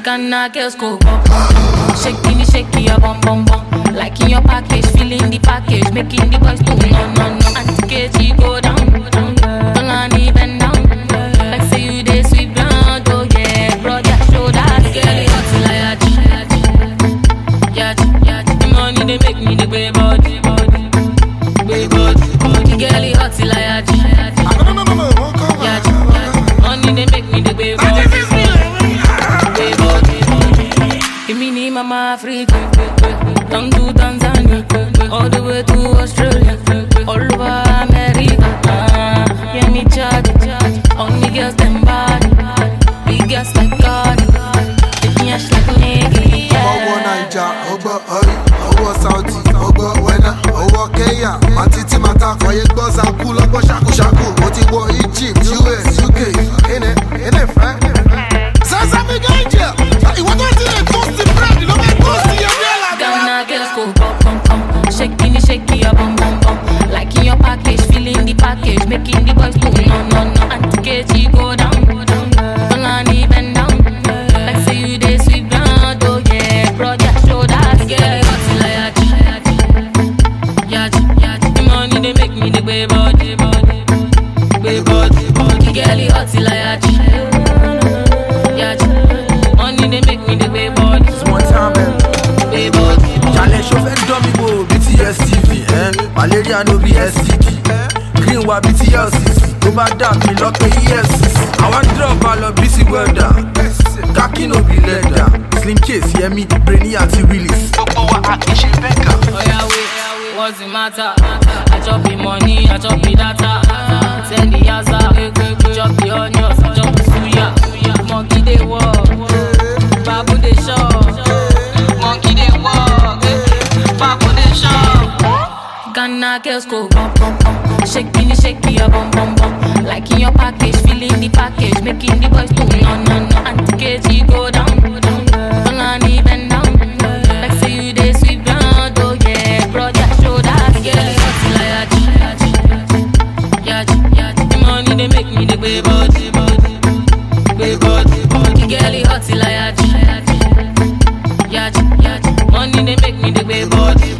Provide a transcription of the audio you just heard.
Ghana girls go bum bum bum. Shaking the shaky your bum bum bum. Like in your package, feeling the package, making the boys do no no no. Auntie KG go down, down. Don't I need bend down. Like say you dey sweet ground, oh yeah, bro, that shoulder, girl, you hot like yachi, yachi, yachi. The money they make me the way body, body, way body. The girl you hot like yachi, yachi, No, no, no, no, no, come on. yachi, yachi. Money they make me the way body. Way body. Èmi ni mama Africa, down to Tanzania, all the way to Australia, all over America. Ah, yeah, me charge, on the girls them bad, big girls like God, big ass like nigga. ọwọ́ naija ọgbọ́ ọrí ọwọ́ saudi ọgbọ́ wẹ́nà ọwọ́ kenya àti tí màtá kọ̀yé gbọ́ zaku lọ́gbọ́ ṣàkúṣàkú mo ti wọ egypt us uk ẹnẹ ẹnẹ fẹ́. sẹ́sẹ́mi gẹ́jẹ̀ ìwọ́n tó ti lè tó sí búrẹ́dì ló fẹ́ tó sí ẹbí ẹ̀ làgbà. Ghana girls go bum bum bum, shaking the shaky your bum bum bum. Like in your package, feeling the package, making the boys go no no no. Auntie KG go down, down. Don't I need bend down? Like say you dey sweet ground, oh yeah, bro, that shoulder, girl, you hot like yachi, yachi, yachi. The money they make me the way body, body, way body, body. Girl, you hot like yachi, yachi. Money they make me the way body, one time ẹ. way body. Challenge ṣo fẹ́ dán mi wò bí ti STV ẹ́ malaria no be STD green wa bí ti LCC tó bá dà mí lọ́pẹ́ EFCC. Àwọn drug máa lọ bí ti welder kákí no be leather slim case yẹmi brainy àti willis. Gbogbo wa a kì í ṣe bẹ́ẹ̀kà. Oya wait, what's the matter? I chop the money, I chop the data. Send the yaza, chop the onions, I chop the suya. Monkey they walk, babu they shop. Monkey they walk, babu they shop. Ghana girls go bum bum bum, shaking the shaky your bum bum bum. Like in your package, feeling the package, making the boys do no no no. Auntie KG go down, down. Don't I need bend down? Like say you dey sweet ground, oh yeah, bro, that shoulder, girl, you hot like yachi, yachi, yachi. The money they make me the way body, body, way body, body. Girl, you hot like yachi, yachi, yachi. Money they make me the way body,